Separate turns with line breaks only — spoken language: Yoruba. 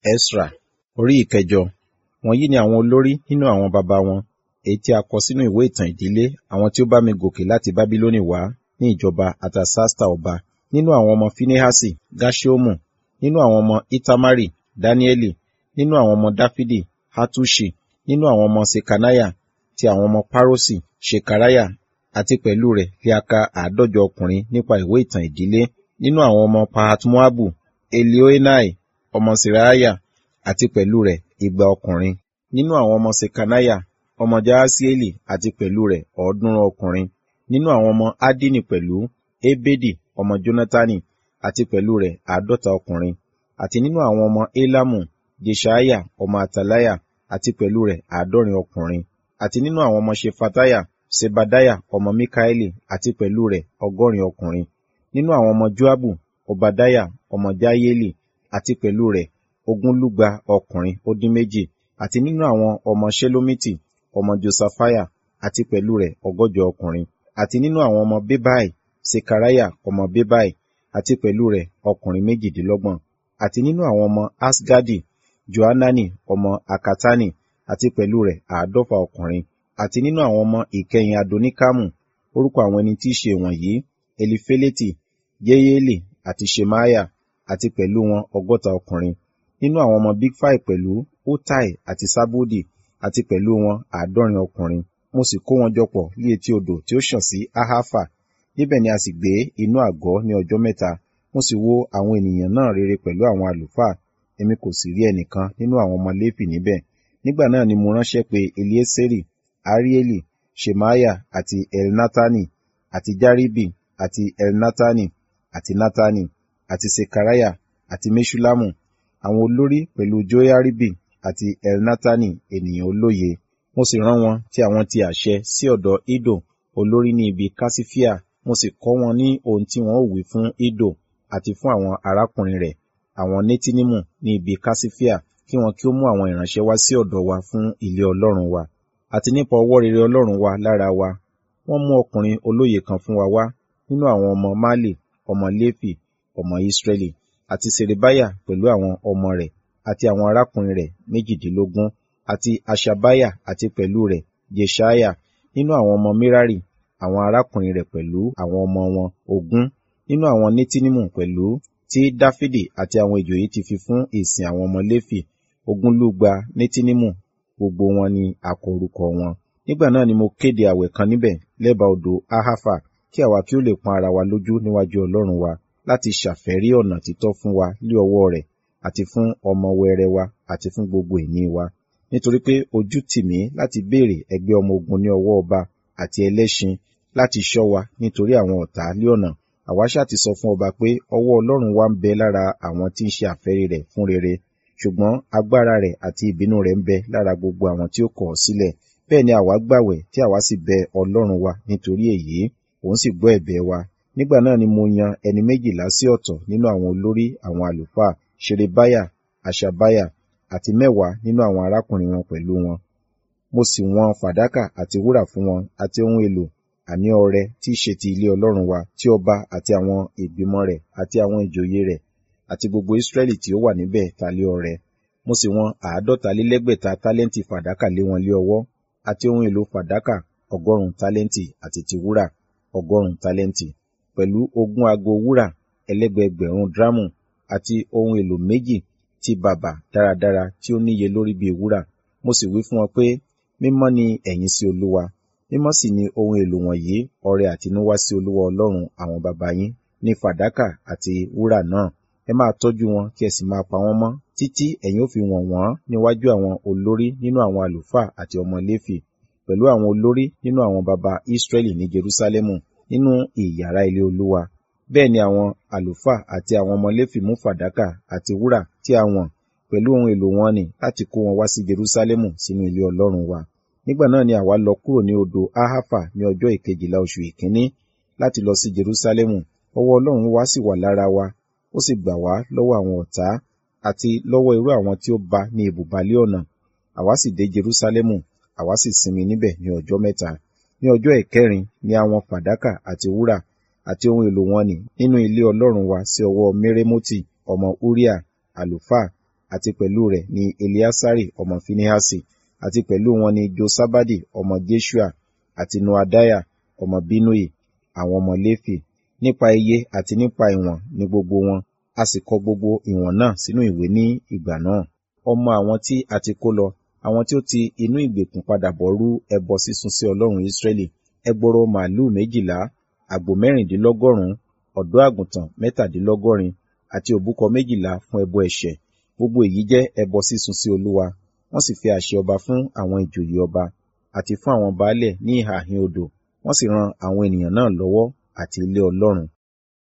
Esra orí ìkẹjọ. Wọ̀nyí ni àwọn olórí nínú àwọn baba wọn, èyí tí a kọ sínú ìwé ìtàn ìdílé àwọn tí ó bá mi gòkè láti Bábílónì wá ní ìjọba Artasasta ọba. Nínú àwọn ọmọ Finehasi, Gerṣomu. Nínú àwọn ọmọ Itamari, Daniẹli. Nínú àwọn ọmọ Dafidi, Hattuṣi. Nínú àwọn ọmọ Ṣekaniah, ti àwọn ọmọ Paroṣi, Ṣekariah, àti pẹ̀lú rẹ̀ li a ka àádọ́jọ ọkùnrin nípa ìwé ìtàn ìdílé. Nínú àwọn ọmọ Pahat-Moabu, Elioenai ọmọ Seraiah, àti pẹ̀lú rẹ̀ igba ọkùnrin. Nínú àwọn ọmọ Ṣekaniah, ọmọ Jahasieli, àti pẹ̀lú rẹ̀ ọ̀ọ́dúnrún ọkùnrin. Nínú àwọn ọmọ Addini pẹ̀lú, Ebedi ọmọ Jonatani, àti pẹ̀lú rẹ̀ àádọ́ta ọkùnrin. Àti nínú àwọn ọmọ Elamu, Jeṣaiah ọmọ Ataliah, àti pẹ̀lú rẹ̀ àádọ́rin ọkùnrin. Àti nínú àwọn ọmọ Ṣefatiah, Ṣebadiah ọmọ Mikaeli, àti pẹ̀lú rẹ̀ ọgọ́rin ọkùnrin. Nínú àwọn ọmọ Joabu, Obadiah ọmọ Jaieli, àti pẹ̀lú rẹ̀ ogúnlúgba ọkùnrin ó dín méjì. Àti nínú àwọn ọmọ Ṣelomiti, ọmọ Josaphiah, àti pẹ̀lú rẹ̀ ọgọ́jọ ọkùnrin. Àti nínú àwọn ọmọ Bebai, Ṣekariah ọmọ Bebai, àti pẹ̀lú rẹ̀ ọkùnrin méjìdínlọ́gbọ̀n. Àti nínú àwọn ọmọ Asgadi, Johanani ọmọ Akatani, àti pẹ̀lú rẹ̀ àádọ́fà ọkùnrin. Àti nínú àwọn ọmọ ìkẹyìn Adonikamu, orúkọ àwọn ẹni tí í ṣe wọ̀nyí, Elifeleti, Yeyeli, àti Ṣemaiah, àti pẹ̀lú wọn ọgọ́ta ọkùnrin. Nínú àwọn ọmọ Bigfai pẹ̀lú, Uttai àti Sabudi, àti pẹ̀lú wọn àádọ́rin ọkùnrin. Mo sì kó wọn jọ pọ̀ ní etí odò tí ó ṣàn sí Ahafa. Níbẹ̀ ni a sì gbé inú àgọ́ ní ọjọ́ mẹ́ta. Mo sì wo àwọn ènìyàn náà rere pẹ̀lú àwọn àlùfáà. Èmi kò sì rí ẹnìkan nínú àwọn ọmọ Léfì níbẹ̀. Nígbà náà ni mo ránṣẹ́ pé Elieseri, Arieli, Ṣemaiah àti Elnatani, àti Jaribi, àti Elnatani, àti Natani, àti Ṣekariah, àti Meṣullamu, àwọn olórí pẹ̀lú Joiaribi, àti Elnatani ènìyàn olóye. Mo sì rán wọn tí àwọn ti àṣẹ sí ọ̀dọ̀ Iddo, olórí ní ibi Kasifia. Mo sì kọ́ wọn ní ohun tí wọn ó wí fún Iddo, àti fún àwọn arákùnrin rẹ̀, àwọn Netinimu ní ibi Kasifia, kí wọn kí ó mú àwọn ìránṣẹ́ wá sí ọ̀dọ̀ wa fún ilé Ọlọ́run wa. Àti nípa ọwọ́ rere Ọlọ́run wa lára wa, wọ́n mú ọkùnrin olóye kan fún wa wá nínú àwọn ọmọ Mali, ọmọ Léfì, ọmọ Israẹli, àti Ṣerebiah pẹ̀lú àwọn ọmọ rẹ̀, àti àwọn arákùnrin rẹ̀ méjìdínlógún, àti Haṣabiah àti pẹ̀lú rẹ̀ Jeṣaiah, nínú àwọn ọmọ Merari, àwọn arákùnrin rẹ̀ pẹ̀lú àwọn ọmọ wọn ogún, nínú àwọn Netinimu pẹ̀lú, tí Dafidi àti àwọn ìjòyè ti fi fún ìsìn àwọn ọmọ Léfì, ogúnlúgba Netinimu, gbogbo wọn ni a kọ orúkọ wọn. Nígbà náà ni mo kéde àwẹ̀ kan níbẹ̀ lẹ́bàá odò Ahafa, kí àwa kí ó lè pọ́n ara wa lójú níwájú Ọlọ́run wa, láti ṣàfẹ́rí ọ̀nà títọ́ fún wa lé ọwọ́ rẹ̀, àti fún ọmọ wẹrẹ wa, àti fún gbogbo ìní wa. Nítorí pé ojú tì mí láti béèrè ẹgbẹ́ ọmọ ogun ní ọwọ́ ọba àti ẹlẹ́ṣin láti ṣọ́ wa nítorí àwọn ọ̀tá lé ọ̀nà. Àwa ṣá ti sọ fún ọba pé ọwọ́ Ọlọ́run wa ń bẹ lára àwọn tí ń ṣe àfẹ́rí rẹ̀ fún rere, ṣùgbọ́n agbára rẹ̀ àti ìbínú rẹ̀ ń bẹ lára gbogbo àwọn tí ó kọ̀ ọ́ sílẹ̀. Bẹ́ẹ̀ ni àwa gbàwẹ̀ tí àwa sì bẹ Ọlọ́run wa nítorí èyí, òun sì gbọ́ ẹ̀bẹ̀ wa. Nígbà náà ni mo yan ẹni méjìlá sí ọ̀tọ̀ nínú àwọn olórí àwọn àlùfáà, Ṣerebiah, Haṣabiah, àti mẹ́wàá nínú àwọn arákùnrin wọn pẹ̀lú wọn. Mo sì wọn fàdákà àti wúrà fún wọn àti ohun èlò, àní ọrẹ tí í ṣe ti ilé Ọlọ́run wa, tí ọba àti àwọn ìgbìmọ̀ rẹ̀ àti àwọn ìjòyè rẹ̀ àti gbogbo Israẹli tí ó wà níbẹ̀ ta lé ọrẹ. Mo sì wọn àádọ́talélẹ́gbẹ̀ta tálẹ́ǹtì fàdákà lé wọn lé ọwọ́, àti ohun èlò fàdákà ọgọ́rùn-ún tálẹ́ǹtì àti ti wúrà ọgọ́rùn-ún tálẹ́ǹtì, pẹ̀lú ogún ago wúrà ẹlẹ́gbẹẹgbẹ̀rún drámù àti ohun èlò méjì ti bàbà dáradára tí ó níye lórí bíi wúrà. Mo sì wí fún wọn pé, mímọ́ ni ẹ̀yin sí Olúwa, mímọ́ sì ni ohun èlò wọ̀nyí ọrẹ àtinúwá sí Olúwa Ọlọ́run àwọn baba yín, ní fàdákà àti wúrà náà. Ẹ máa tọ́jú wọn kí ẹ sì máa pa wọ́n mọ́, títí ẹ̀yin ó fi wọ̀n wọ́n níwájú àwọn olórí nínú àwọn àlùfáà àti ọmọ Léfì, pẹ̀lú àwọn olórí nínú àwọn baba Israẹli ní Jerúsálẹ́mù, nínú ìyàrá ilé Olúwa. Bẹ́ẹ̀ ni àwọn àlùfáà àti àwọn ọmọ Léfì mú fàdákà àti wúrà tí a wọ̀n pẹ̀lú ohun èlò wọn nì láti kó wọn wá sí Jerúsálẹ́mù sínú ilé Ọlọ́run wa. Nígbà náà ni àwa lọ kúrò ní odò Ahafa ní ọjọ́ ìkejìlá oṣù ìkíní láti lọ sí Jerúsálẹ́mù. Ọwọ́ Ọlọ́run wa sì wà lára wa, ó sì gbà wá lọ́wọ́ àwọn ọ̀tá àti lọ́wọ́ irú àwọn tí ó bá ní ibùbalẹ̀ ọ̀nà. Àwa sì dé Jerúsálẹ́mù, àwa sì sinmi níbẹ̀ ní ọjọ́ mẹ́ta. Ní ọjọ́ ìkẹrin ni a wọn fàdákà àti wúrà àti ohun èlò wọn nì nínú ilé Ọlọ́run wa sí ọwọ́ Meremoti ọmọ Uriah àlùfáà àti pẹ̀lú rẹ̀ ni Eleasari ọmọ Finehasi, àti pẹ̀lú wọn ni Josabadi ọmọ Jeshua, àti Noadiah ọmọ Binnui, àwọn ọmọ Léfì. Nípa iye àti nípa ìwọ̀n ni gbogbo wọn, a sì kọ gbogbo ìwọ̀n náà sínú ìwé ní ìgbà náà. Ọmọ àwọn tí a ti kó lọ, àwọn tí ó ti inú ìgbèkùn padà bọ̀ rú ẹbọ sísun sí Ọlọ́run Israẹli, ẹgbọrọ màlúù méjìlá, àgbò mẹ́rìndínlọ́gọ́rùn-ún, ọ̀dọ́ àgùntàn mẹ́tàdínlọ́gọ́rin, àti òbúkọ méjìlá fún ẹbọ ẹ̀ṣẹ̀. Gbogbo èyí jẹ́ ẹbọ sísun sí Olúwa. Wọ́n sì fi àṣẹ ọba fún àwọn ìjòyè ọba, àti fún àwọn baálẹ̀ ní ìhà ìhín odò, wọ́n sì ran àwọn ènìyàn náà lọ́wọ́ àti ilé Ọlọ́run.